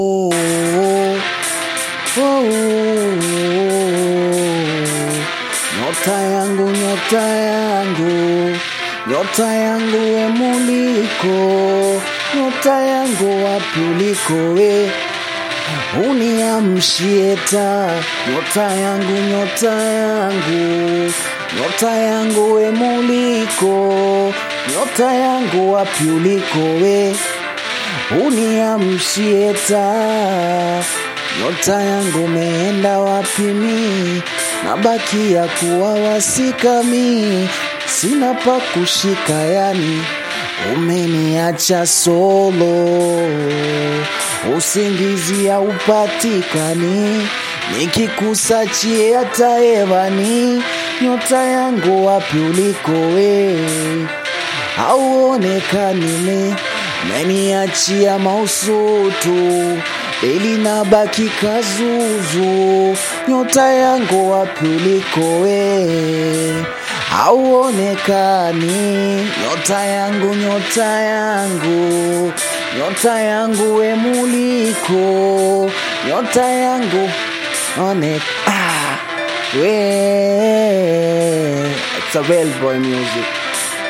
oh, oh, nyota yangu, nyota yangu, nyota yangu we muliko, nyota yangu wapi uliko we uniamshie taa, nyota yangu, nyota yangu, nyota yangu we muliko, nyota yangu wapi uliko we uniamshie taa, nyota yangu meenda wapi mi, nabakia kuwa wasika mi, sina pa kushika yani, umeniacha solo, usingizi haupatikani, nikikusachie hata hewani, nyota yangu wapi uliko we, hauonekani me meniachia mausutu ili nabaki kazuzu, nyota yangu wapi uliko we, hauonekani nyota yangu, nyota yangu, nyota yangu we muliko, nyota yangu one ah, we it's a well boy music